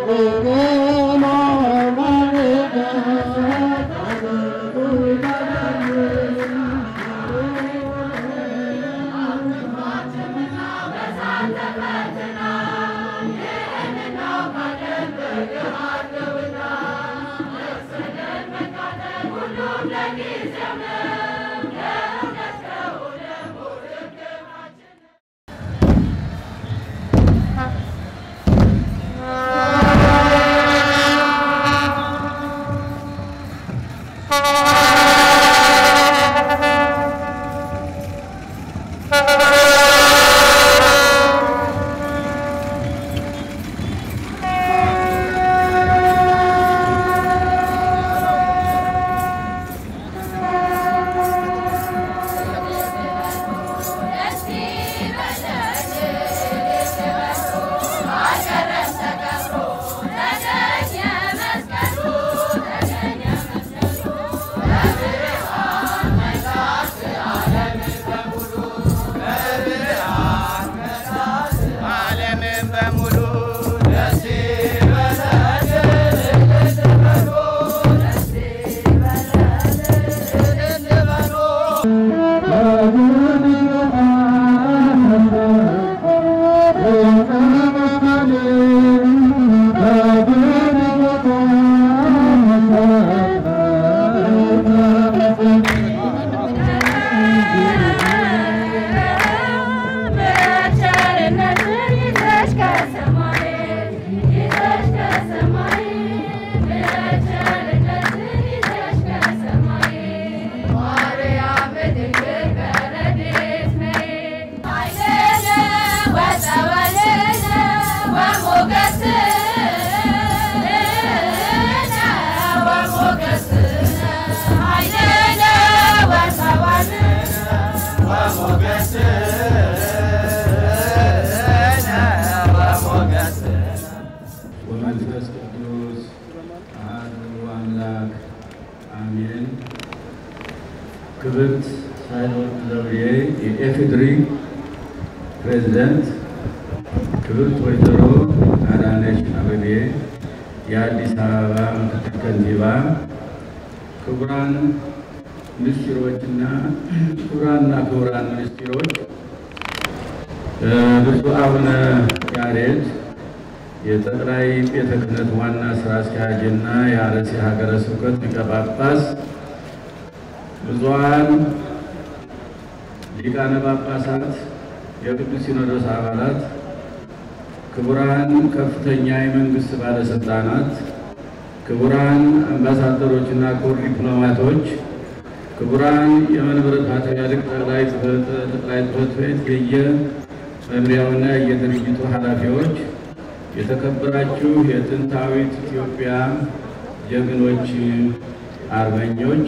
ዓለምን በሙሉ ደስ ይበለን ወመንፈስ ቅዱስ አሐዱ አምላክ አሜን። ክብርት ሳህለወርቅ ዘውዴ የኢፌዴሪ ፕሬዝደንት፣ ክብርት ወይዘሮ አዳነች አቤቤ የአዲስ አበባ ምክትል ከንቲባ፣ ክቡራን ሚኒስትሮችና ክቡራንና ክቡራን ሚኒስትሮች፣ ብፁዕ አቡነ ያሬድ የጠቅላይ ቤተ ክህነት ዋና ስራ አስኪያጅ እና የአርሲ ሀገረ ስብከት ሊቀ ጳጳስ፣ ብዙኃን ሊቃነ ጳጳሳት፣ የቅዱስ ሲኖዶስ አባላት፣ ክቡራን ከፍተኛ የመንግስት ባለስልጣናት፣ ክቡራን አምባሳደሮችና ክቡር ዲፕሎማቶች፣ ክቡራን የመንበረ ፓትርያርክ ጠቅላይ ጽሕፈት ቤት የየመምሪያውና የየድርጅቱ ኃላፊዎች የተከበራችሁ የጥንታዊት ኢትዮጵያ ጀግኖች አርበኞች፣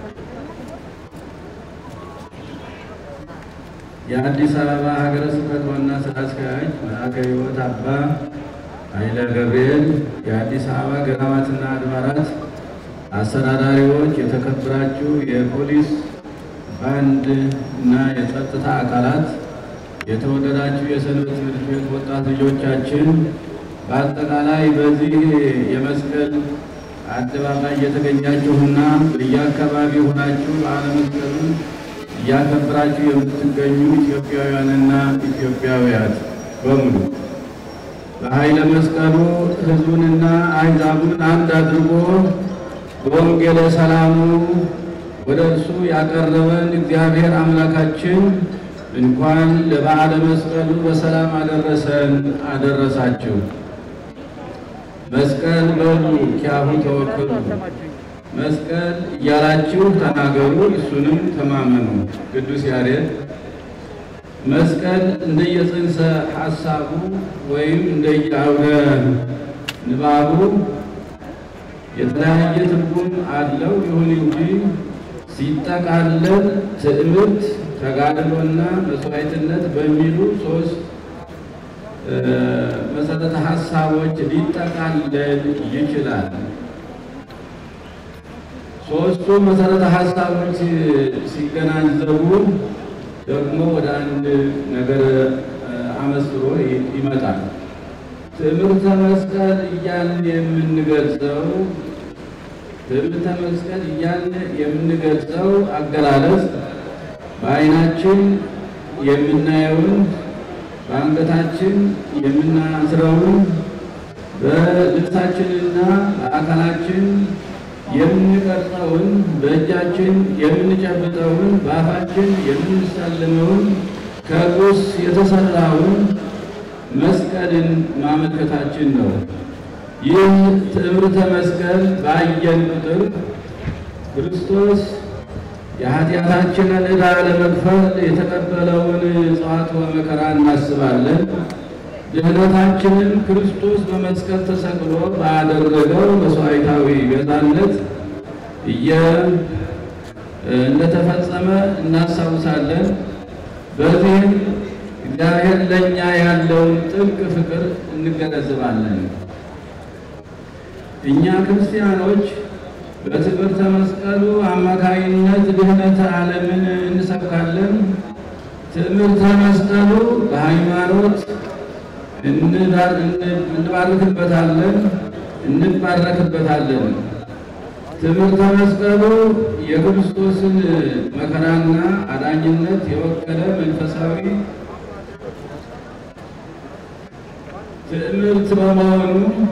የአዲስ አበባ ሀገረ ስብከት ዋና ስራ አስኪያጅ መልአከ ሕይወት አባ ኃይለ ገብርኤል፣ የአዲስ አበባ ገዳማትና አድባራት አስተዳዳሪዎች፣ የተከበራችሁ የፖሊስ ባንድ እና የጸጥታ አካላት፣ የተወደዳችሁ የሰንበት ትምህርት ቤት ወጣት ልጆቻችን በአጠቃላይ በዚህ የመስቀል አደባባይ እየተገኛችሁና በየአካባቢ ሆናችሁ በዓለ መስቀሉን እያከበራችሁ የምትገኙ ኢትዮጵያውያንና ኢትዮጵያውያት በሙሉ በኃይለ መስቀሉ ሕዝቡንና አሕዛቡን አንድ አድርጎ በወንጌለ ሰላሙ ወደ እርሱ ያቀረበን እግዚአብሔር አምላካችን እንኳን ለበዓለ መስቀሉ በሰላም አደረሰን አደረሳችሁ። መስቀል በሉ ኪያሁ ተወከሉ፣ መስቀል እያላችሁ ተናገሩ፣ እሱንም ተማመኑ። ቅዱስ ያሬድ መስቀል እንደየጽንሰ ሐሳቡ ወይም እንደየአውደ ንባቡ የተለያየ ትርጉም አለው። ይሁን እንጂ ሲጠቃለል ትዕምርት፣ ተጋድሎና መስዋዕትነት በሚሉ ሶስት መሰረተ ሀሳቦች ሊጠቃለል ይችላል። ሶስቱ መሰረተ ሀሳቦች ሲገናዘቡ ደግሞ ወደ አንድ ነገር አመስጥሮ ይመጣል። ትምህርተ መስቀል እያልን የምንገልጸው ትምህርተ መስቀል እያልን የምንገልጸው አገላለጽ በዓይናችን የምናየውን በአንገታችን የምናስረውን በልብሳችንና በአካላችን የምንቀርጸውን በእጃችን የምንጨብጠውን በአፋችን የምንሳልመውን ከቁስ የተሰራውን መስቀልን ማመልከታችን ነው። ይህ ትምህርተ መስቀል ባየን ቁጥር ክርስቶስ የኃጢአታችንን ዕዳ ለመክፈል የተቀበለውን ጽዋዕተ መከራ እናስባለን። ድኅነታችንን ክርስቶስ በመስቀል ተሰቅሎ ባደረገው መስዋዕታዊ ቤዛነት እየ እንደተፈጸመ እናስታውሳለን። በዚህም እግዚአብሔር ለእኛ ያለውን ጥልቅ ፍቅር እንገነዘባለን። እኛ ክርስቲያኖች በትምህርተ መስቀሉ አማካይነት ድኅነተ ዓለምን እንሰብካለን። ትምህርተ መስቀሉ በሃይማኖት እንባርክበታለን እንባረክበታለን። ትምህርተ መስቀሉ የክርስቶስን መከራና አዳኝነት የወከለ መንፈሳዊ ትምህርት በመሆኑ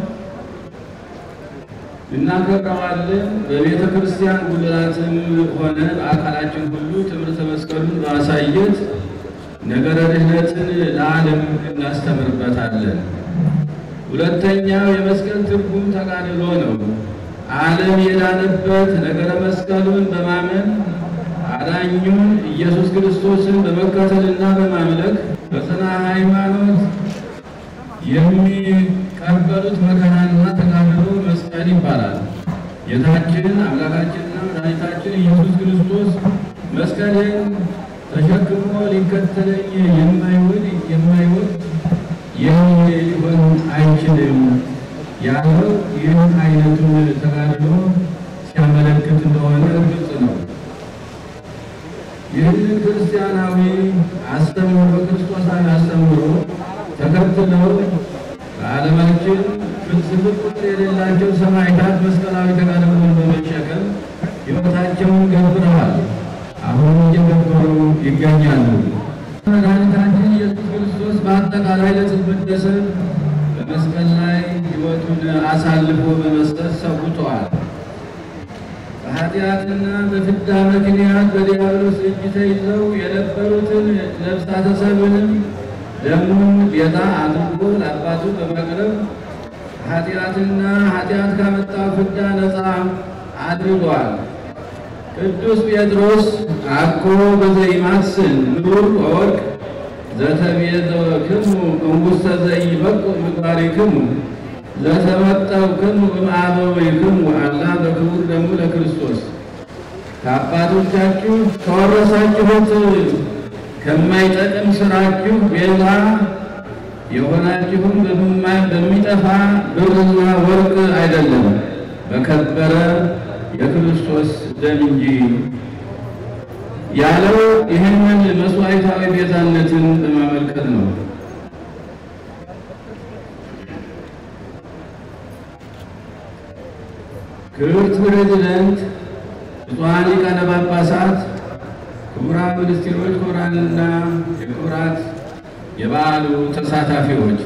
እናከብረዋለን። በቤተ ክርስቲያን ጉልላትም ሆነ በአካላችን ሁሉ ትምህርተ መስቀሉን በማሳየት ነገረ ድኅነትን ለዓለም እናስተምርበታለን። ሁለተኛው የመስቀል ትርጉም ተጋድሎ ነው። ዓለም የዳነበት ነገረ መስቀሉን በማመን አዳኙን ኢየሱስ ክርስቶስን በመከተልና በማምለክ በጽና ሃይማኖት የሚቀበሉት መከራና ተጋድሎ መስቀል ይባላል። ጌታችን አምላካችንና መድኃኒታችን ኢየሱስ ክርስቶስ መስቀልን ተሸክሞ ሊከተለኝ የማይወድ የማይወድ ይህ ሊሆን አይችልም ያለው ይህን አይነቱን ተጋድሎ ሲያመለክት እንደሆነ ግልጽ ነው። ይህንን ክርስቲያናዊ አስተምሮ ክርስቶሳዊ አስተምሮ ተከትለው በዓለማችን ፍልስፍና ቁጥር የሌላቸው ሰማዕታት መስቀላዊ ተጋድሎን በመሸከም ሕይወታቸውን ገብረዋል። አሁን እየገበሩ ይገኛሉ። መድኃኒታችን ኢየሱስ ክርስቶስ በአጠቃላይ ለጽልመት ደሰት በመስቀል ላይ ሕይወቱን አሳልፎ በመስጠት ሰውተዋል። በኃጢአትና በፍዳ ምክንያት በዲያብሎስ እጅ ተይዘው የነበሩትን ነፍሳተ ሰብንም ደሙን ቤዛ አድርጎ ለአባቱ በማቅረብ ኃጢአትና ኃጢአት ካመጣው ፍዳ ነፃ አድርጓል። ቅዱስ ጴጥሮስ አኮ በዘይማስን ምሩር ወወርቅ ዘተቤዘክሙ እምውስተ ዘይበቁ ምግባሪክሙ ዘተመጠውክሙ እምአበዊክሙ አላ በክቡር ደሙ ለክርስቶስ ከአባቶቻችሁ ከወረሳችሁት ከማይጠቅም ስራችሁ ቤዛ የሆናችሁም በሚጠፋ ብርና ወርቅ አይደለም በከበረ የክርስቶስ ደም እንጂ ያለው ይህንን መስዋዕታዊ ቤዛነትን በማመልከት ነው። ክብርት ፕሬዚደንት፣ ብፁዓን ሊቃነ ጳጳሳት፣ ክቡራን ሚኒስትሮች፣ ክቡራንና የክቡራት የበዓሉ ተሳታፊዎች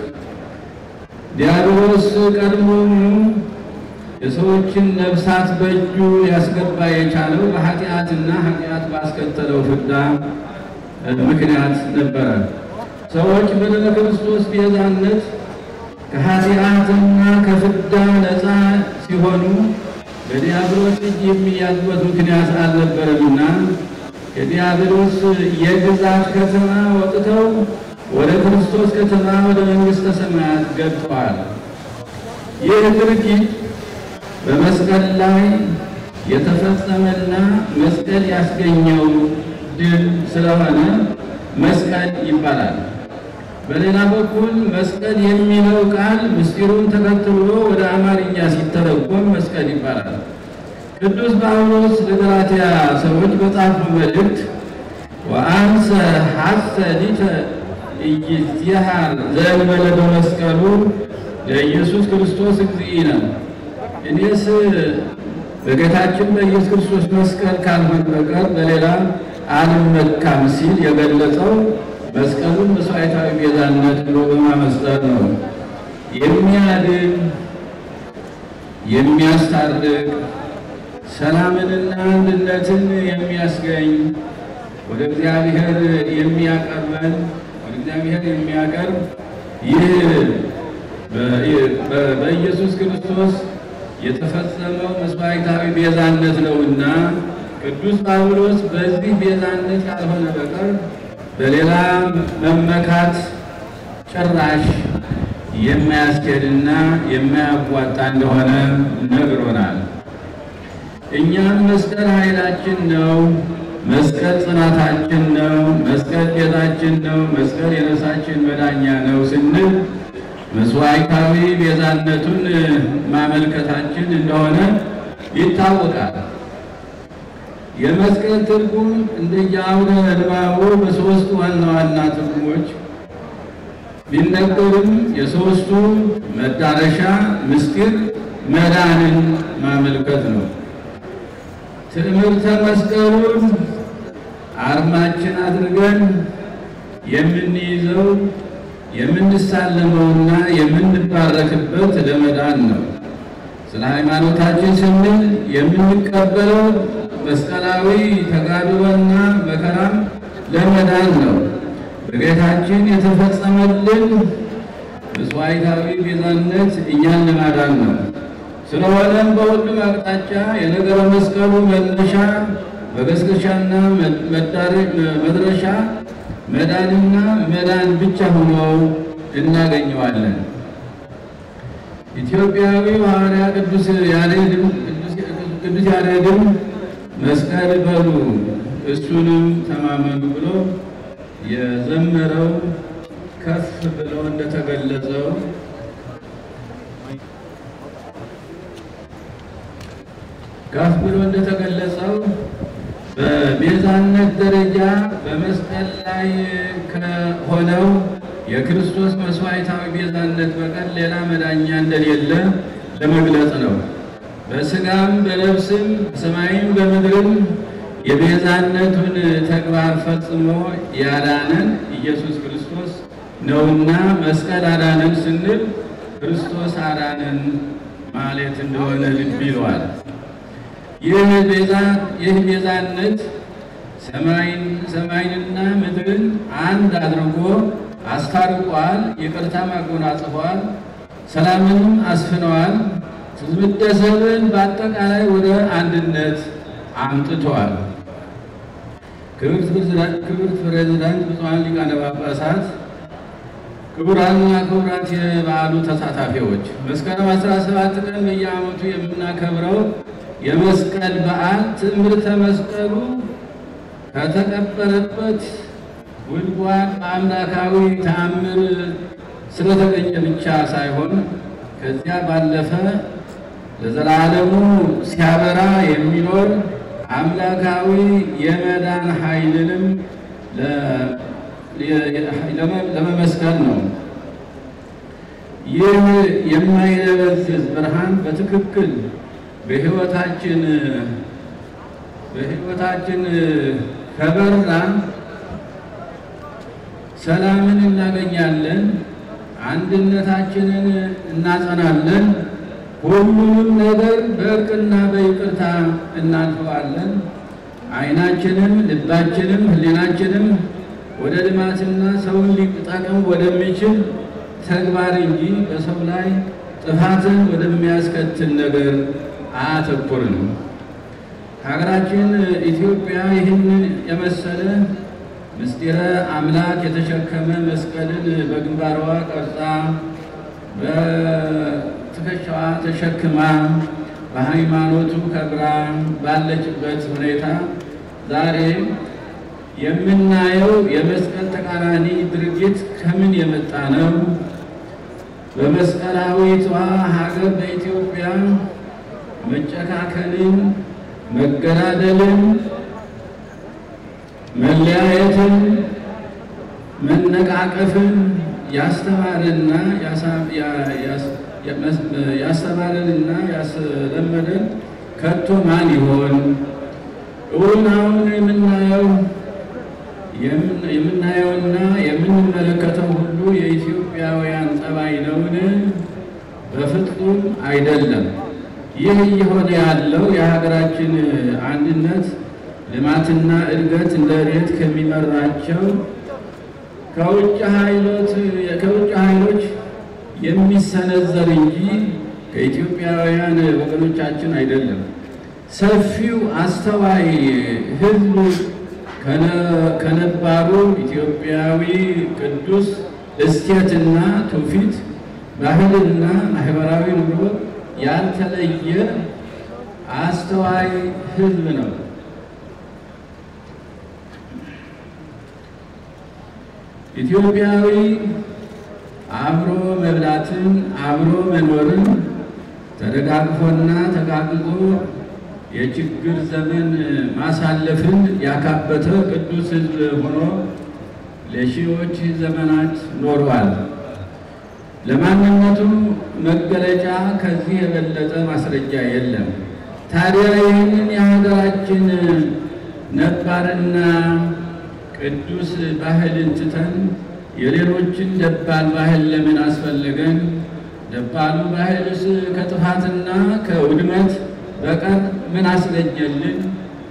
ዲያብሎስ ቀድሞውኑ የሰዎችን ነፍሳት በእጁ ሊያስገባ የቻለው በኃጢአትና ኃጢአት ባስከተለው ፍዳ ምክንያት ነበረ። ሰዎች በደመ ክርስቶስ ቤዛነት ከኃጢአትና ከፍዳ ነፃ ሲሆኑ በዲያብሎስ እጅ የሚያዙበት ምክንያት አልነበረምና ከዲያብሎስ የግዛት ከተማ ወጥተው ወደ ክርስቶስ ከተማ ወደ መንግሥተ ሰማያት ገብተዋል። ይህ ድርጊት በመስቀል ላይ የተፈጸመና መስቀል ያስገኘው ድል ስለሆነ መስቀል ይባላል። በሌላ በኩል መስቀል የሚለው ቃል ምስጢሩን ተከትሎ ወደ አማርኛ ሲተረጎም መስቀል ይባላል። ቅዱስ ጳውሎስ ለገላትያ ሰዎች በጻፈው መልእክት ወአንሰ ሐሰ ሊተ ኢይዝየሃር ዘእንበለ በመስቀሉ ለኢየሱስ ክርስቶስ እግዚእነ እኔስ በጌታችን በኢየሱስ ክርስቶስ መስቀል ካልሆነ በቀር በሌላ አልመካም ሲል የገለጸው መስቀሉን መስዋዕታዊ ቤዛነት ብሎ በማመስጠር ነው። የሚያድን የሚያስታርቅ ሰላምንና አንድነትን የሚያስገኝ ወደ እግዚአብሔር የሚያቀርበን ወደ እግዚአብሔር የሚያቀርብ ይህ በኢየሱስ ክርስቶስ የተፈጸመው መስዋዕታዊ ቤዛነት ነውና ቅዱስ ጳውሎስ በዚህ ቤዛነት ካልሆነ በቀር በሌላ መመካት ጭራሽ የማያስኬድና የማያዋጣ እንደሆነ ነግሮናል። እኛም መስቀል ኃይላችን ነው፣ መስቀል ጽናታችን ነው፣ መስቀል ቤዛችን ነው፣ መስቀል የነፍሳችን መዳኛ ነው ስንል መስዋዕታዊ ቤዛነቱን ማመልከታችን እንደሆነ ይታወቃል። የመስቀል ትርጉም እንደየአውደ ንባቡ በሦስቱ ዋና ዋና ትርጉሞች ቢነገርም የሦስቱ መዳረሻ ምስጢር መዳንን ማመልከት ነው። ትምህርተ መስቀሉን አርማችን አድርገን የምንይዘው የምንሳለመውና የምንባረክበት ለመዳን ነው። ስለ ሃይማኖታችን ስንል የምንቀበለው መስቀላዊ ተጋድሎና መከራም ለመዳን ነው። በጌታችን የተፈጸመልን መስዋዕታዊ ቤዛነት እኛን ለማዳን ነው። ስለሆነም በሁሉም አቅጣጫ የነገረ መስቀሉ መነሻ መገስገሻና መድረሻ መዳንና መዳን ብቻ ሆኖ እናገኘዋለን። ኢትዮጵያዊ ሐዋርያ ቅዱስ ያሬድም ቅዱስ ያሬድም መስቀል በሉ እሱንም ተማመኑ ብሎ የዘመረው ከፍ ብሎ እንደተገለጸው ከፍ ብሎ እንደተገለጸው በቤዛነት ደረጃ በመስቀል ላይ ከሆነው የክርስቶስ መስዋዕታዊ ቤዛነት በቀር ሌላ መዳኛ እንደሌለ ለመግለጽ ነው። በሥጋም በነፍስም በሰማይም በምድርም የቤዛነቱን ተግባር ፈጽሞ ያዳነን ኢየሱስ ክርስቶስ ነውና መስቀል አዳነን ስንል ክርስቶስ አዳነን ማለት እንደሆነ ልብ ይለዋል። ይህ ቤዛ ይህ ቤዛነት ሰማይን ሰማይንና ምድርን አንድ አድርጎ አስታርቋል፣ ይቅርታም አጎናጽፏል፣ ሰላምንም አስፍነዋል፣ ትዝምደ ሰብን በአጠቃላይ ወደ አንድነት አምጥተዋል። ክብርት ፕሬዝዳንት ብፁዓን ሊቃነ ጳጳሳት፣ ክቡራንና ክቡራት የበዓሉ ተሳታፊዎች መስከረም 17 ቀን በየዓመቱ የምናከብረው የመስቀል በዓል ትምህርተ መስቀሉ ከተቀበረበት ጉድጓድ በአምላካዊ ተአምር ስለተገኘ ብቻ ሳይሆን ከዚያ ባለፈ ለዘላለሙ ሲያበራ የሚኖር አምላካዊ የመዳን ኃይልንም ለመመስከር ነው። ይህ የማይደበዝዝ ብርሃን በትክክል በሕይወታችን በሕይወታችን ከበራ ሰላምን እናገኛለን፣ አንድነታችንን እናጸናለን፣ ሁሉንም ነገር በእርቅና በይቅርታ እናልፈዋለን። ዓይናችንም ልባችንም ሕሊናችንም ወደ ልማትና ሰውን ሊጠቅም ወደሚችል ተግባር እንጂ በሰው ላይ ጥፋትን ወደሚያስከትል ነገር አያተኩርም። ሀገራችን ኢትዮጵያ ይህንን የመሰለ ምስጢረ አምላክ የተሸከመ መስቀልን በግንባሯ ቀርጻ በትከሻዋ ተሸክማ በሃይማኖቱ ከብራ ባለችበት ሁኔታ ዛሬ የምናየው የመስቀል ተቃራኒ ድርጊት ከምን የመጣ ነው? በመስቀላዊቷ ሀገር በኢትዮጵያ መጨካከልን፣ መገዳደልን፣ መለያየትን፣ መነቃቀፍን ያስተማረና ያስተማረንና ያስለመደን ከቶ ማን ይሆን? እውን አሁን የምናየው የምናየውና የምንመለከተው ሁሉ የኢትዮጵያውያን ጠባይ ነውን? በፍጹም አይደለም። ይህ እየሆነ ያለው የሀገራችን አንድነት ልማትና እድገት እንደ ሬት ከሚመራቸው ከውጭ ኃይሎች የሚሰነዘር እንጂ ከኢትዮጵያውያን ወገኖቻችን አይደለም። ሰፊው አስተዋይ ሕዝብ ከነባሩ ኢትዮጵያዊ ቅዱስ እሴትና ትውፊት ባህልና ማህበራዊ ኑሮ ያልተለየ አስተዋይ ሕዝብ ነው። ኢትዮጵያዊ አብሮ መብላትን፣ አብሮ መኖርን፣ ተደጋግፎና ተጋግዞ የችግር ዘመን ማሳለፍን ያካበተ ቅዱስ ሕዝብ ሆኖ ለሺዎች ዘመናት ኖሯል። ለማንነቱ መገለጫ ከዚህ የበለጠ ማስረጃ የለም። ታዲያ ይህንን የሀገራችን ነባርና ቅዱስ ባህልን ትተን የሌሎችን ደባል ባህል ለምን አስፈለገን? ደባሉ ባህልስ ከጥፋትና ከውድመት በቀር ምን አስገኘልን?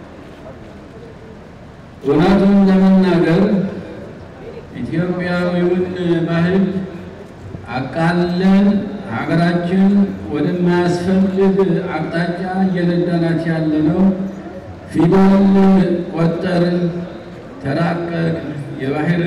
እውነቱን ለመናገር ኢትዮጵያዊውን ባህል አቃለን ሀገራችን ወደማያስፈልግ አቅጣጫ እየነዳናት ያለነው ፊደል ቆጠርን፣ ተራቀቅ፣ የባህር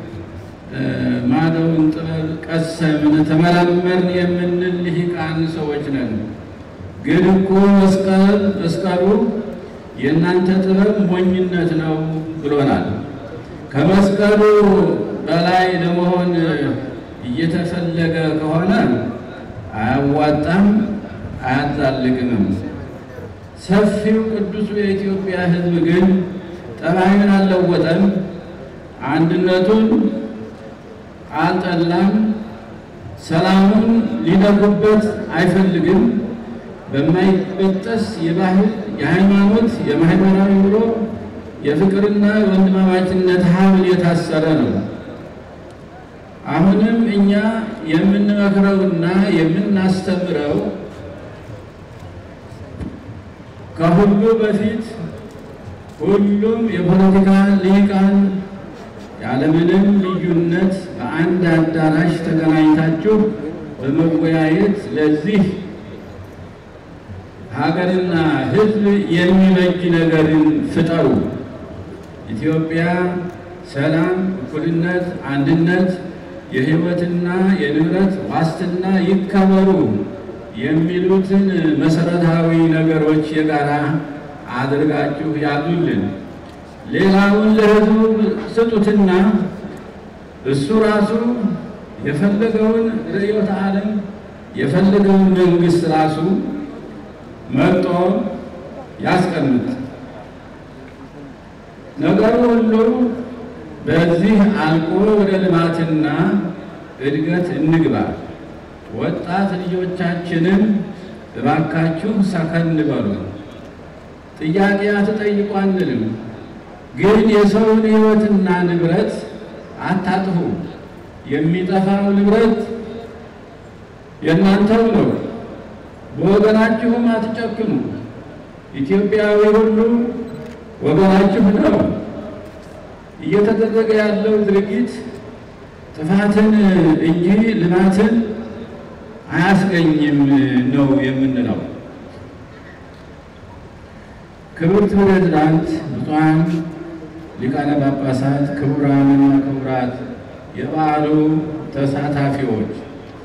ማዶውን ጥበብ ቀሰምን፣ ተመራመርን የምንል ልሂቃን ሰዎች ነን። ግን እኮ መስቀል መስቀሉ የእናንተ ጥበብ ሞኝነት ነው ብሎናል። ከመስቀሉ በላይ ለመሆን እየተፈለገ ከሆነ አያዋጣም፣ አያዛልቅምም። ሰፊው ቅዱሱ የኢትዮጵያ ሕዝብ ግን ጠባዩን አልለወጠም፣ አንድነቱን አልጠላም፣ ሰላሙን ሊነኩበት አይፈልግም። በማይበጠስ የባህል፣ የሃይማኖት፣ የማህበራዊ ኑሮ የፍቅርና የወንድማማችነት ሀብል የታሰረ ነው። አሁንም እኛ የምንመክረውና የምናስተምረው ከሁሉ በፊት ሁሉም የፖለቲካ ሊቃን ያለምንም ልዩነት በአንድ አዳራሽ ተገናኝታችሁ በመወያየት ለዚህ ሀገርና ሕዝብ የሚበጅ ነገርን ፍጠሩ። ኢትዮጵያ ሰላም፣ እኩልነት፣ አንድነት፣ የሕይወትና የንብረት ዋስትና ይከበሩ የሚሉትን መሰረታዊ ነገሮች የጋራ አድርጋችሁ ያዙልን። ሌላውን ለሕዝቡ ስጡትና እሱ ራሱ የፈለገውን ርዕዮተ ዓለም የፈለገውን መንግስት ራሱ መርጦ ያስቀምጥ። ነገሩ ሁሉ በዚህ አልቆ ወደ ልማትና እድገት እንግባ። ወጣት ልጆቻችንን እባካችሁ ሰከን በሉ። ጥያቄ አትጠይቁ አንልም፣ ግን የሰውን ሕይወትና ንብረት አታጥፉ። የሚጠፋው ንብረት የእናንተው ነው። በወገናችሁም አትጨክኑ። ኢትዮጵያዊ ሁሉ ወገናችሁ ነው። እየተደረገ ያለው ድርጊት ጥፋትን እንጂ ልማትን አያስገኝም ነው የምንለው። ክብርት ፕሬዝዳንት፣ ብፁዓን ሊቃነ ጳጳሳት፣ ክቡራንና ክቡራት የበዓሉ ተሳታፊዎች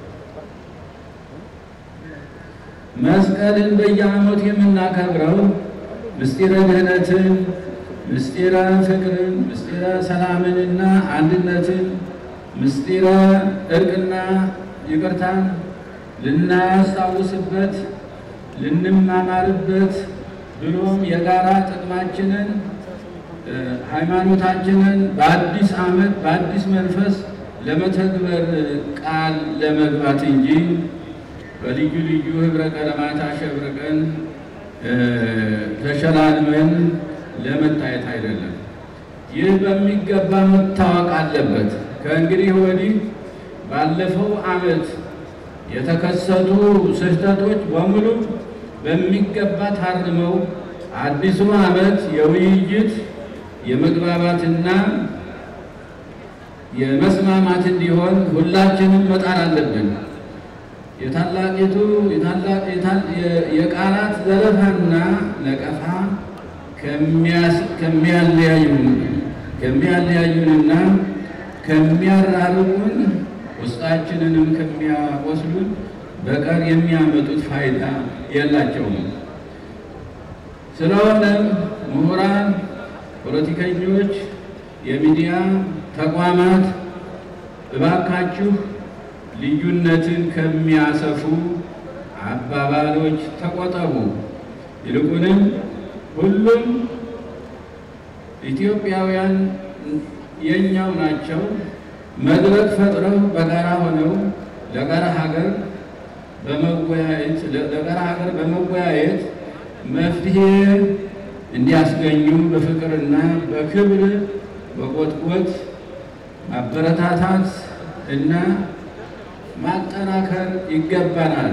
መስቀልን በየዓመቱ የምናከብረው ምስጢረ ድኅነትን፣ ምስጢረ ፍቅርን፣ ምስጢረ ሰላምንና አንድነትን፣ ምስጢረ እርቅና ይቅርታን ልናስታውስበት፣ ልንማማርበት ብሎም የጋራ ጥቅማችንን ሃይማኖታችንን በአዲስ ዓመት በአዲስ መንፈስ ለመተግበር ቃል ለመግባት እንጂ በልዩ ልዩ ህብረ ቀለማት አሸብርቀን ተሸላልመን ለመታየት አይደለም። ይህ በሚገባ መታወቅ አለበት። ከእንግዲህ ወዲህ ባለፈው ዓመት የተከሰቱ ስህተቶች በሙሉ በሚገባ ታርመው አዲሱ ዓመት የውይይት የመግባባትና የመስማማት እንዲሆን ሁላችንም መጣር አለብን። የታላቂቱ የቃላት ዘለፋና ነቀፋ ከሚያለያዩንና ከሚያራርቁን ውስጣችንንም ከሚያቆስሉን በቀር የሚያመጡት ፋይዳ የላቸውም። ስለሆነም ምሁራን፣ ፖለቲከኞች፣ የሚዲያ ተቋማት እባካችሁ ልዩነትን ከሚያሰፉ አባባሎች ተቆጠቡ። ይልቁንም ሁሉም ኢትዮጵያውያን የኛው ናቸው። መድረክ ፈጥረው በጋራ ሆነው ለጋራ ሀገር በመወያየት ለጋራ ሀገር በመወያየት መፍትሄ እንዲያስገኙ በፍቅርና በክብር በቆጥቆጥ ማበረታታት እና ማጠናከር ይገባናል።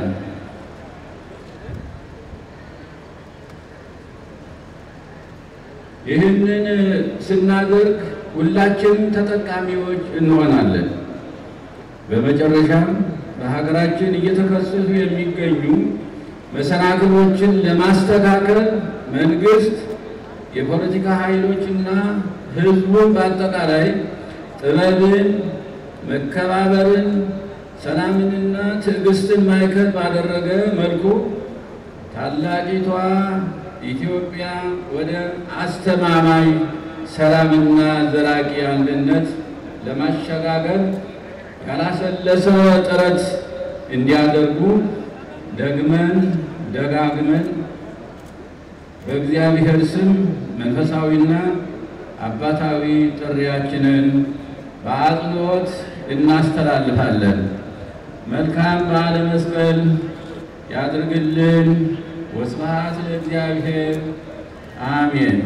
ይህንን ስናደርግ ሁላችንም ተጠቃሚዎች እንሆናለን። በመጨረሻም በሀገራችን እየተከሰቱ የሚገኙ መሰናክሎችን ለማስተካከል መንግስት፣ የፖለቲካ ኃይሎችና ህዝቡን በአጠቃላይ ጥበብን፣ መከባበርን፣ ሰላምንና ትዕግስትን ማዕከል ባደረገ መልኩ ታላቂቷ ኢትዮጵያ ወደ አስተማማኝ ሰላምና ዘላቂ አንድነት ለማሸጋገር ያላሰለሰ ጥረት እንዲያደርጉ ደግመን ደጋግመን በእግዚአብሔር ስም መንፈሳዊና አባታዊ ጥሪያችንን በአጽንኦት እናስተላልፋለን። መልካም በዓለ መስቀል ያድርግልን። ወስብሐት ለእግዚአብሔር አሜን።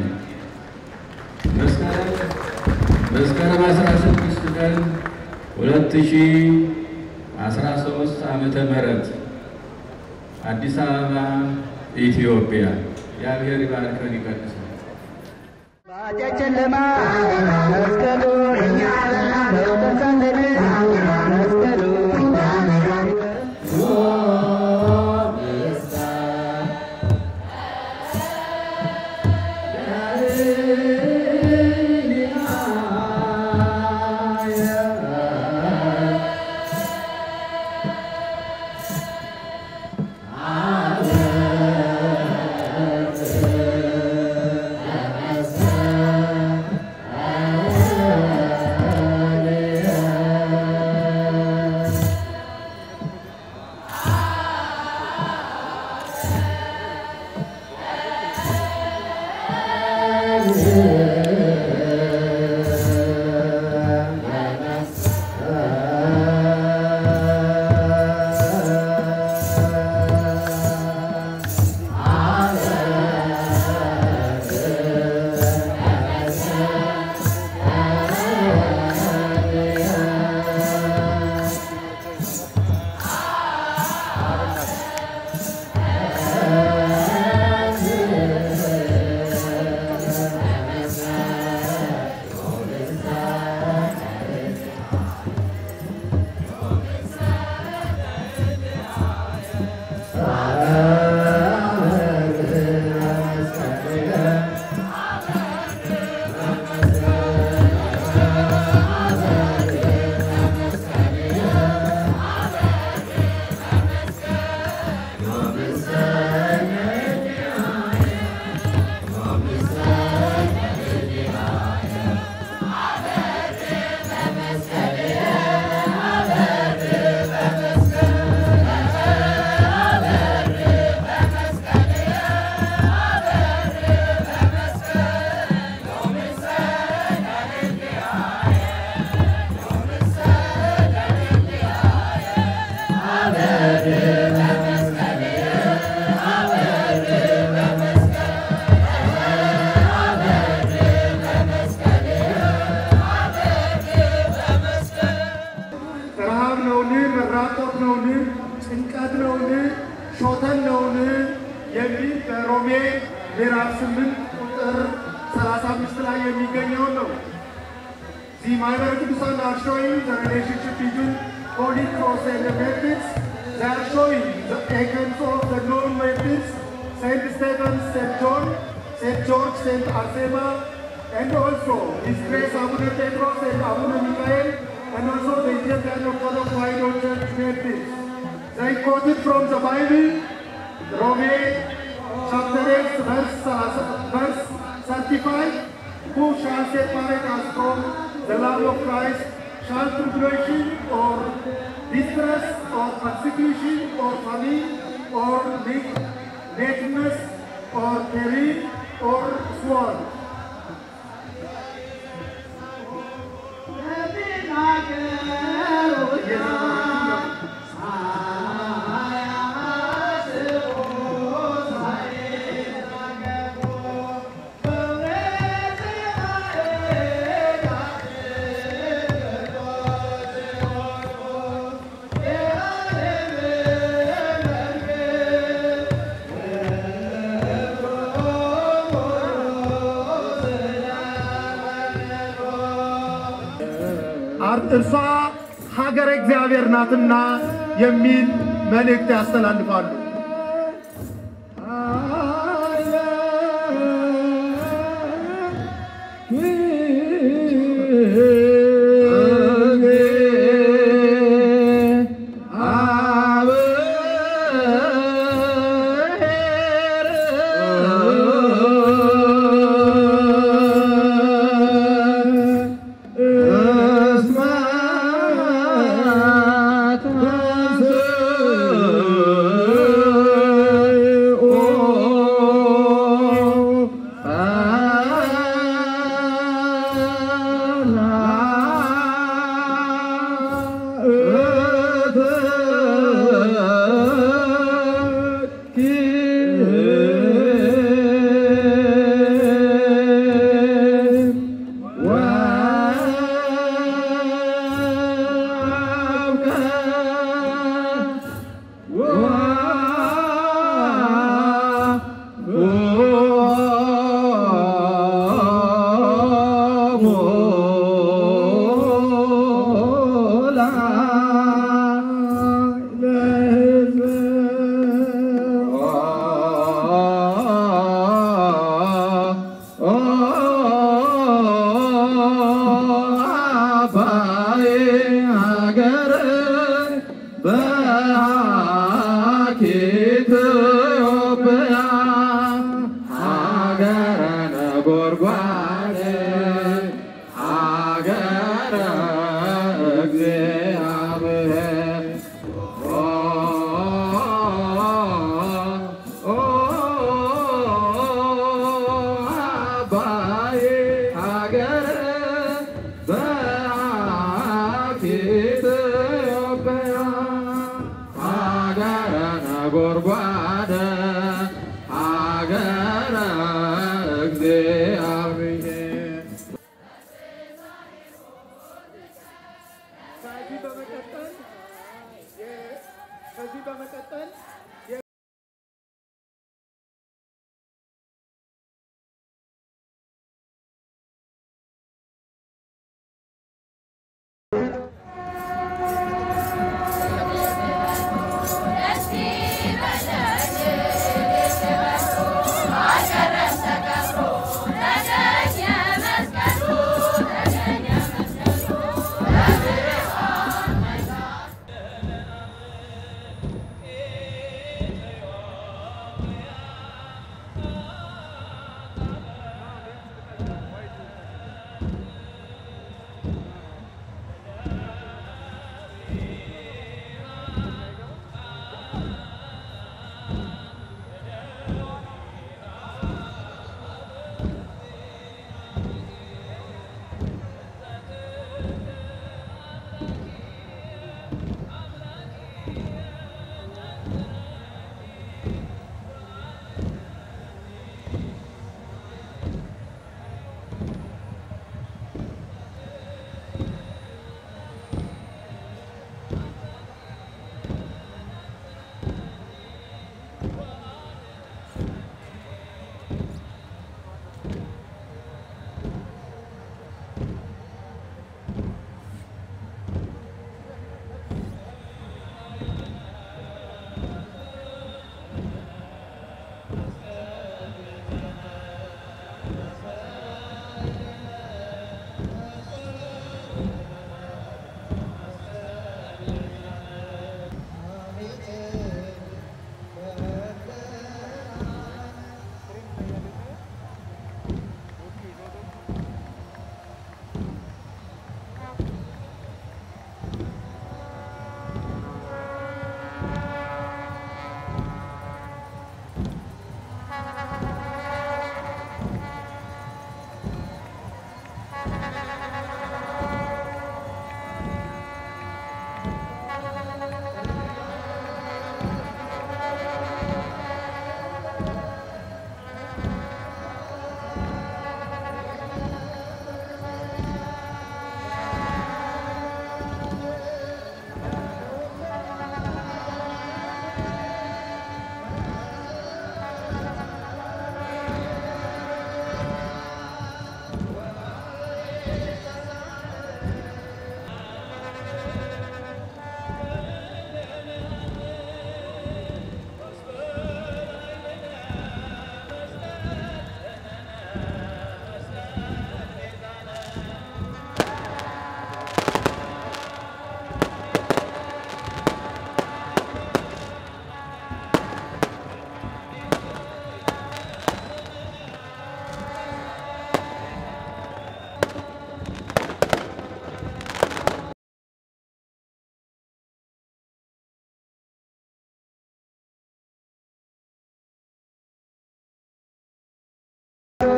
መስከረም 16 ቀን 2013 ዓመተ ምህረት አዲስ አበባ ኢትዮጵያ። እግዚአብሔር ይባርከን ይቀድሰን። ባጨጨለማ መስቀሉን ተውተሳለን መስቀሉን Amen. እንግዲህ በሮሜ ምዕራፍ ስምንት ቁጥር ሰላሳ አምስት ላይ የሚገኘውን ነው። The minor Kudusan are showing the relationship between Holy Cross and the methods. They are showing the accounts of the known methods, Saint Stephen, Saint John, Saint George, Saint Arsema, and also His Grace Abuna Petros and Abuna Michael, and also the Ethiopian Orthodox Minor Church methods. They quoted from the Bible, Romans chapter 8, verse, verse 35. Who shall separate us from the love of Christ? Shall tribulation or distress or persecution or famine or na- nakedness or peril or sword? እርሷ ሀገረ እግዚአብሔር ናትና የሚል መልእክት ያስተላልፋሉ። ጎርጓደ ሀገረ እግዚአብሔር ከዚህ በመቀጠል ከዚህ በመቀጠል Let's see,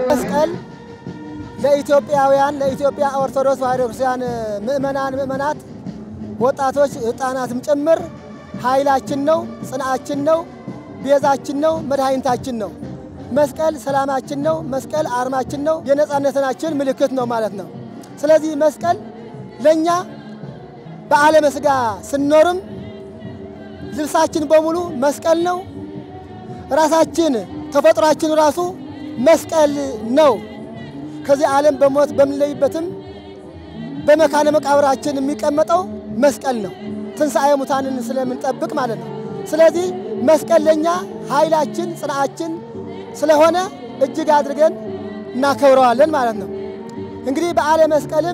መስቀል ለኢትዮጵያውያን ለኢትዮጵያ ኦርቶዶክስ ተዋሕዶ ክርስቲያን ምእመናን ምእመናት፣ ወጣቶች፣ ሕፃናትም ጭምር ኃይላችን ነው፣ ጽንዓችን ነው፣ ቤዛችን ነው፣ መድኃኒታችን ነው። መስቀል ሰላማችን ነው። መስቀል አርማችን ነው። የነጻነታችን ምልክት ነው ማለት ነው። ስለዚህ መስቀል ለእኛ በዓለመ ሥጋ ስንኖርም ልብሳችን በሙሉ መስቀል ነው። ራሳችን ተፈጥሯችን ራሱ መስቀል ነው። ከዚህ ዓለም በሞት በምንለይበትም በመካነ መቃብራችን የሚቀመጠው መስቀል ነው። ትንሣኤ ሙታንን ስለምንጠብቅ ማለት ነው። ስለዚህ መስቀል ለእኛ ኃይላችን ጽንዓችን ስለሆነ እጅግ አድርገን እናከብረዋለን ማለት ነው። እንግዲህ በዓለ መስቀልም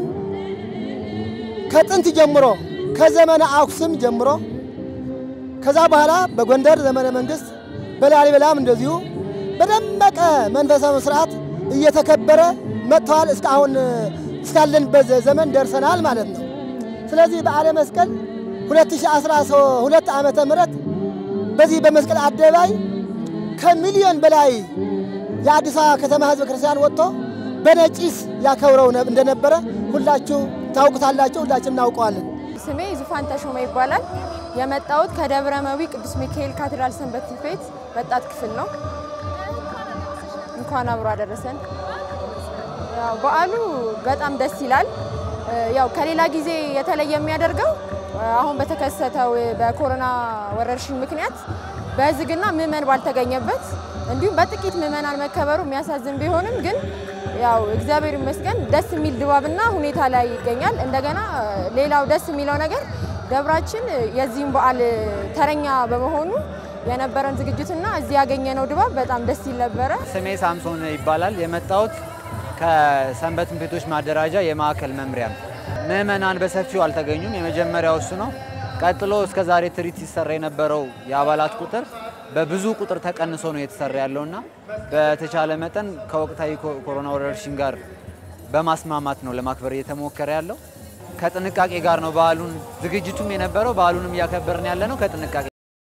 ከጥንት ጀምሮ ከዘመነ አክሱም ጀምሮ ከዛ በኋላ በጎንደር ዘመነ መንግስት በላሊበላም እንደዚሁ በደመቀ መንፈሳዊ ስርዓት እየተከበረ መጥተዋል። እስካሁን እስካለንበት ዘመን ደርሰናል ማለት ነው። ስለዚህ በዓለ መስቀል 2012 ዓመተ ምህረት በዚህ በመስቀል አደባባይ ከሚሊዮን በላይ የአዲስ አበባ ከተማ ህዝበ ክርስቲያን ወጥቶ በነጭስ ያከብረው እንደነበረ ሁላችሁ ታውቁታላችሁ፣ ሁላችን እናውቀዋለን። ስሜ ዙፋን ተሾመ ይባላል። የመጣሁት ከደብረ መዊ ቅዱስ ሚካኤል ካቴድራል ሰንበት ትምህርት ቤት ወጣት ክፍል ነው። እንኳን አብሮ አደረሰን። ያው በዓሉ በጣም ደስ ይላል። ያው ከሌላ ጊዜ የተለየ የሚያደርገው አሁን በተከሰተው በኮሮና ወረርሽኝ ምክንያት በዝግና ምዕመን ባልተገኘበት እንዲሁም በጥቂት ምዕመናን መከበሩ የሚያሳዝን ቢሆንም ግን ያው እግዚአብሔር ይመስገን ደስ የሚል ድባብና ሁኔታ ላይ ይገኛል። እንደገና ሌላው ደስ የሚለው ነገር ደብራችን የዚህም በዓል ተረኛ በመሆኑ የነበረን ዝግጅትና እዚህ ያገኘነው ድባብ በጣም ደስ ይል ነበረ። ስሜ ሳምሶን ይባላል። የመጣሁት ከሰንበት ትምህርት ቤቶች ማደራጃ የማዕከል መምሪያ ነው። ምዕመናን በሰፊው አልተገኙም። የመጀመሪያው እሱ ነው። ቀጥሎ እስከ ዛሬ ትርኢት ሲሰራ የነበረው የአባላት ቁጥር በብዙ ቁጥር ተቀንሶ ነው የተሰራ ያለውና በተቻለ መጠን ከወቅታዊ ኮሮና ወረርሽኝ ጋር በማስማማት ነው ለማክበር እየተሞከረ ያለው። ከጥንቃቄ ጋር ነው በዓሉን ዝግጅቱም የነበረው በዓሉንም እያከበርን ያለ ነው ከጥንቃቄ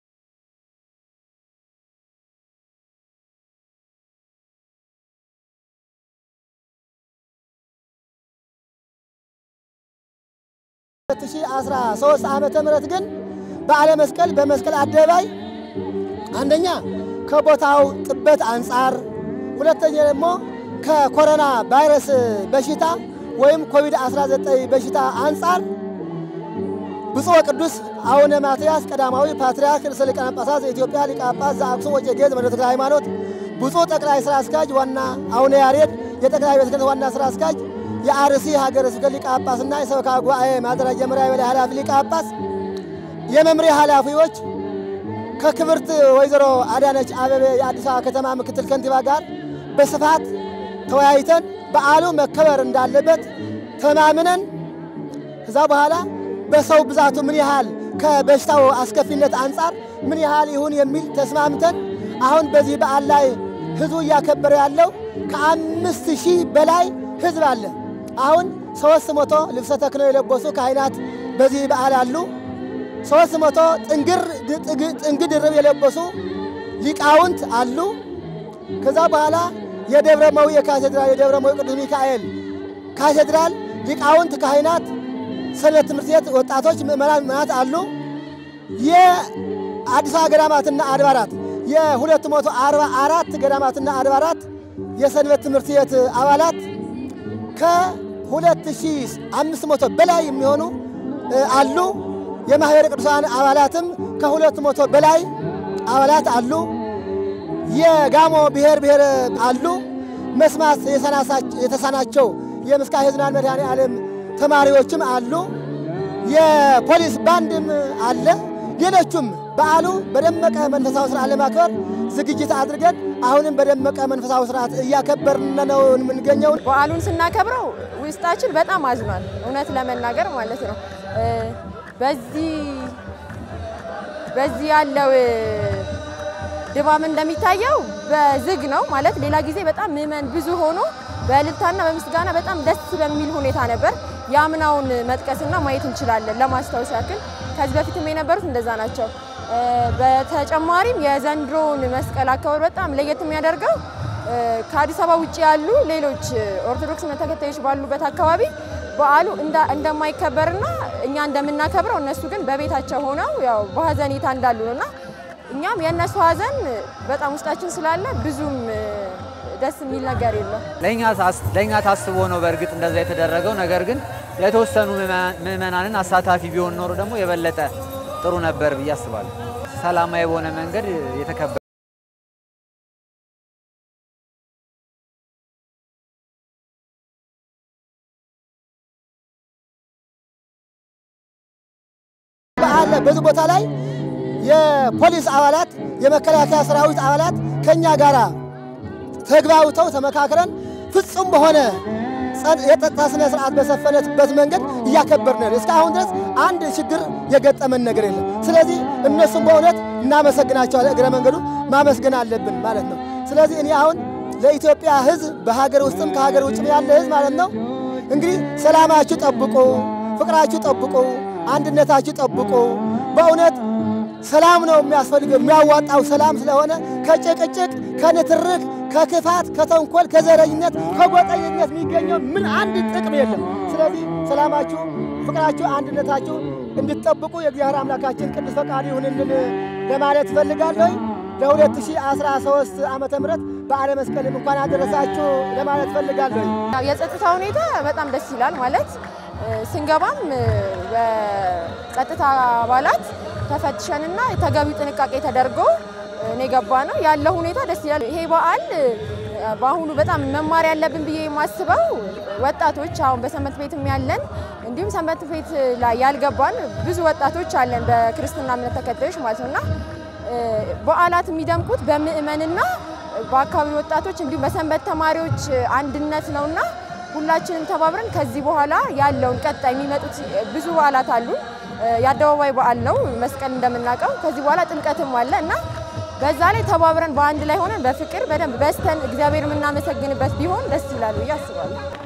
ሁለት ሺህ አስራ ሦስት ዓመተ ምህረት ግን በዓለ መስቀል በመስቀል አደባባይ አንደኛ ከቦታው ጥበት አንጻር፣ ሁለተኛ ደግሞ ከኮሮና ቫይረስ በሽታ ወይም ኮቪድ-19 በሽታ አንጻር ብፁዕ ወቅዱስ አቡነ ማትያስ ቀዳማዊ ፓትርያርክ ርዕሰ ሊቃነ ጳጳሳት ዘኢትዮጵያ ሊቀ ጳጳስ ዘአክሱም ወዕጨጌ ዘመንበረ ተክለ ሃይማኖት፣ ብፁዕ ጠቅላይ ሥራ አስኪያጅ ዋና አቡነ ያሬድ የጠቅላይ ቤተ ክህነት ዋና ሥራ አስኪያጅ የአርሲ ሀገረ ስብከት ሊቀ ጳጳስና የሰበካ ጉባኤ ማደራጃ መምሪያ የበላይ ኃላፊ ሊቀ ጳጳስ፣ የመምሪያ ኃላፊዎች ከክብርት ወይዘሮ አዳነች አበቤ የአዲስ አበባ ከተማ ምክትል ከንቲባ ጋር በስፋት ተወያይተን በዓሉ መከበር እንዳለበት ተማምነን ከዛ በኋላ በሰው ብዛቱ ምን ያህል ከበሽታው አስከፊነት አንጻር ምን ያህል ይሁን የሚል ተስማምተን አሁን በዚህ በዓል ላይ ህዝቡ እያከበረ ያለው ከአምስት ሺህ በላይ ህዝብ አለ። አሁን ሶስት መቶ ልብሰ ተክህኖ የለበሱ ካህናት በዚህ በዓል አሉ። ሶስት መቶ ጥንግ ድርብ የለበሱ ሊቃውንት አሉ። ከዛ በኋላ የደብረ መዊ የካቴድራል የደብረ መዊ ቅዱስ ሚካኤል ካቴድራል ሊቃውንት ካህናት፣ ሰንበት ትምህርት ቤት ወጣቶች፣ ምእመናን ምእመናት አሉ። የአዲስ አበባ ገዳማትና አድባራት የሁለት መቶ አርባ አራት ገዳማትና አድባራት የሰንበት ትምህርት ቤት አባላት ከሁለት ሺህ አምስት መቶ በላይ የሚሆኑ አሉ። የማኅበረ ቅዱሳን አባላትም ከሁለት መቶ በላይ አባላት አሉ። የጋሞ ብሔር ብሔር አሉ። መስማት የተሳናቸው የምስካየ ኅዙናን መድኃኔ ዓለም ተማሪዎችም አሉ። የፖሊስ ባንድም አለ። ሌሎቹም በዓሉ በደመቀ መንፈሳዊ ስርዓት ለማክበር ዝግጅት አድርገን አሁንም በደመቀ መንፈሳዊ ስርዓት እያከበርን ነው የምንገኘው። በዓሉን ስናከብረው ውስጣችን በጣም አዝኗል፣ እውነት ለመናገር ማለት ነው። በዚህ በዚህ ያለው ድባብ እንደሚታየው በዝግ ነው ማለት ሌላ ጊዜ በጣም ምዕመን ብዙ ሆኖ በእልልታና በምስጋና በጣም ደስ በሚል ሁኔታ ነበር። የአምናውን መጥቀስና ማየት እንችላለን። ለማስታወስ ያክል ከዚህ በፊትም የነበሩት እንደዛ ናቸው። በተጨማሪም የዘንድሮውን መስቀል አከባበር በጣም ለየት የሚያደርገው ከአዲስ አበባ ውጭ ያሉ ሌሎች ኦርቶዶክስ እምነት ተከታዮች ባሉበት አካባቢ በዓሉ እንዳ- እንደማይከበርና እኛ እንደምናከብረው እነሱ ግን በቤታቸው ሆነው ያው በሀዘኔታ እንዳሉ ነው እና እኛም የእነሱ ሀዘን በጣም ውስጣችን ስላለ ብዙም እ፣ ደስ የሚል ነገር የለም። ለእኛ ታስ- ለእኛ ታስቦ ነው በእርግጥ እንደዛ የተደረገው። ነገር ግን የተወሰኑ ምዕመናን- ምዕመናንን አሳታፊ ቢሆን ኖሮ ደግሞ የበለጠ ጥሩ ነበር ብዬ አስባለሁ። ሰላማዊ በሆነ መንገድ የተከበረ በዓል በዚህ ቦታ ላይ የፖሊስ አባላት የመከላከያ ሰራዊት አባላት ከኛ ጋር ተግባብተው ተመካክረን ፍጹም በሆነ ጸጥ- የጸጥታ ስነ ስርዓት በሰፈነበት መንገድ እያከበርን ነው። እስካሁን ድረስ አንድ ችግር የገጠመን ነገር የለም። ስለዚህ እነሱም በእውነት እናመሰግናቸዋለን። እግረ መንገዱ ማመስገን አለብን ማለት ነው። ስለዚህ እኔ አሁን ለኢትዮጵያ ሕዝብ በሀገር ውስጥም ከሀገር ውጭም ያለ ሕዝብ ማለት ነው እንግዲህ ሰላማችሁ ጠብቁ፣ ፍቅራችሁ ጠብቁ፣ አንድነታችሁ ጠብቁ። በእውነት ሰላም ነው የሚያስፈልገው። የሚያዋጣው ሰላም ስለሆነ ከጭቅጭቅ፣ ከንትርክ፣ ከክፋት፣ ከተንኮል፣ ከዘረኝነት፣ ከጎጠኝነት የሚገኘው ምን አንድ ጥቅም የለም። ስለዚህ ሰላማችሁ፣ ፍቅራችሁ፣ አንድነታችሁ እንድትጠብቁ የእግዚአብሔር አምላካችን ቅዱስ ፈቃድ ይሁንልን ለማለት እፈልጋለሁ። ለ2013 ዓመተ ምህረት በዓለ መስቀልም እንኳን አደረሳችሁ ለማለት እፈልጋለሁ። ያው የጸጥታ ሁኔታ በጣም ደስ ይላል። ማለት እ፣ ስንገባም እ፣ በጸጥታ አባላት ተፈትሸንና ተገቢው ጥንቃቄ ተደርጎ እ፣ ነው የገባ ነው ያለው ሁኔታ ደስ ይላል። ይሄ በዓል እ፣ በአሁኑ በጣም መማር ያለብን ብዬ የማስበው ወጣቶች አሁን በሰንበት ቤትም ያለን እንዲሁም ሰንበት ቤት ላይ ያልገባን ብዙ ወጣቶች አለን በክርስትና እምነት ተከታዮች ማለት ነው እና እ፣ በዓላት የሚደምቁት በምእመንና በአካባቢ ወጣቶች እንዲሁም በሰንበት ተማሪዎች አንድነት ነውና ሁላችንም ተባብረን ከዚህ በኋላ ያለውን ቀጣይ የሚመጡት ብዙ በዓላት አሉ። የአደባባይ በዓል ነው መስቀል እንደምናውቀው። ከዚህ በኋላ ጥምቀትም አለ እና በዛ ላይ ተባብረን በአንድ ላይ ሆነን በፍቅር በደንብ በስተን እግዚአብሔር የምናመሰግንበት ቢሆን ደስ ይላል ብዬ አስባለሁ።